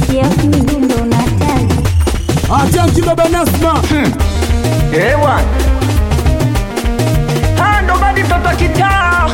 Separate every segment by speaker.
Speaker 1: Jeff Midundo unatali
Speaker 2: Atanki baba Nasma
Speaker 3: Ewa Ah, ndo badi toto kitaa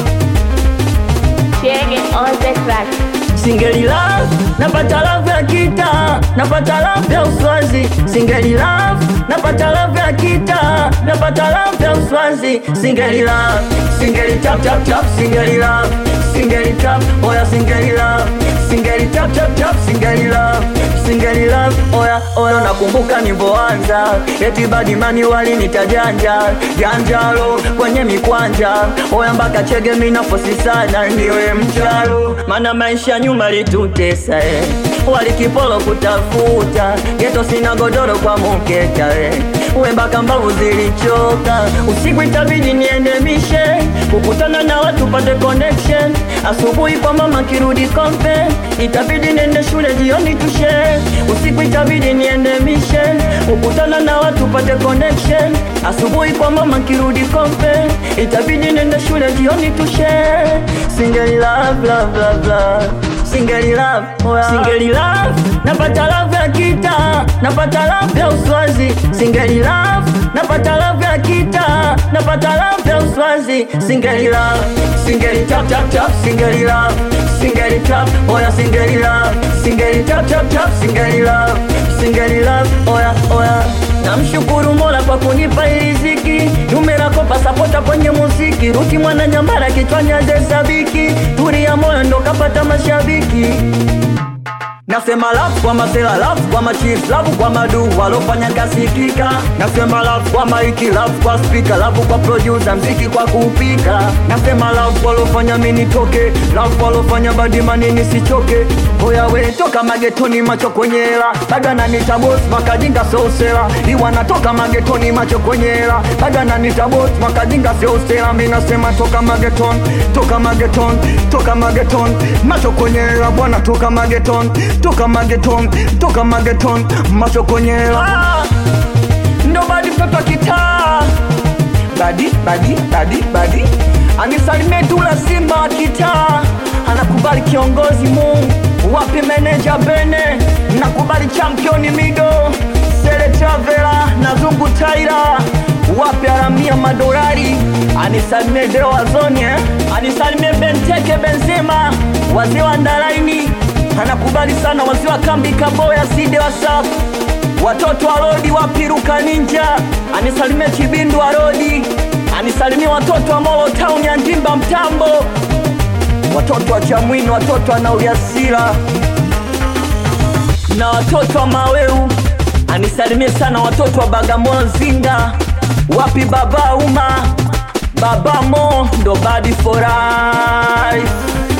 Speaker 1: Chege on the track
Speaker 3: Singeli love, napata love ya kita, napata love ya uswazi. Singeli love, napata love ya kita, napata love ya uswazi. Singeli love, singeli tap tap tap, singeli love, singeli tap, oya singeli love, singeli tap tap tap, singeli love, singeli love, oya oya. Nakumbuka nilipoanza, eti badimani walinita janja janjalo kwenye mikwanja, oya mpaka chege minafosi sana niwe mchalo, maana maisha nyuma litutesa eh. walikipolo kutafuta geto sina godoro kwa mukeka eh. uwe mpaka mbavu zilichoka usiku itabidi nienemishe kukutana na watu pate connection asubuhi kwa mama kirudi kompe itabidi nende shule jioni tushe usiku itabidi nienemishe kukutana na watu pate connection asubuhi kwa mama kirudi kompe itabidi nende shule jioni tushe singeli love love love love singeli love oh yeah. singeli love napata love ya kita napata love ya uswazi singeli love napata love ya kita napata love ya uswazi singeli love singeli tap tap tap singeli love singeli tap oya singeli love singeli tap tap tap singeli love singeli love oya oya namshukuru mola kwa kunipa hii riziki numerako pasapota kwenye muziki ruti mwana nyambara kichwani azesabiki turi ya moyo ndo kapata mashabiki Nasema love kwa masela, love kwa machief, love kwa madu walofanya kasikika. Nasema love kwa maiki, love kwa speaker, love kwa producer, mziki kwa kupika. Nasema love walofanya mimi nitoke, love walofanya badimani nisichoke. Oya we toka magetoni, macho kwenye hela, bado ananiita boss, makajinga so sela. Iwa natoka magetoni, macho kwenye hela, bado ananiita boss, makajinga so sela. Mimi nasema toka mageton, toka mageton, toka mageton, macho kwenye hela bwana, toka mageton, toka mageton, toka mageton, macho kwenye hela. Ah, ndo badi mtoto wa kitaa badi badi badi badi anisalimie Dula Simba wa kitaa anakubali kiongozi Mungu wapi meneja Bene nakubali championi Mido Sele Travela na Zungu Taira wapi aramia madolari anisalimie Deo Wazoni eh? anisalimie Benteke Benzema wazee wa Ndalaini anakubali sana wazee wa kambi Kaboya Side Wasafu watoto wa rodi wapiruka ninja anisalimie Chibindu wa rodi anisalimie watoto wa Molo Town ya Njimba Mtambo watoto wa Chamwini watoto wa Nauliasila na watoto wa Maweu anisalimie sana watoto wa Bagamoyo Nzinga wapi baba uma baba mo ndo badi for life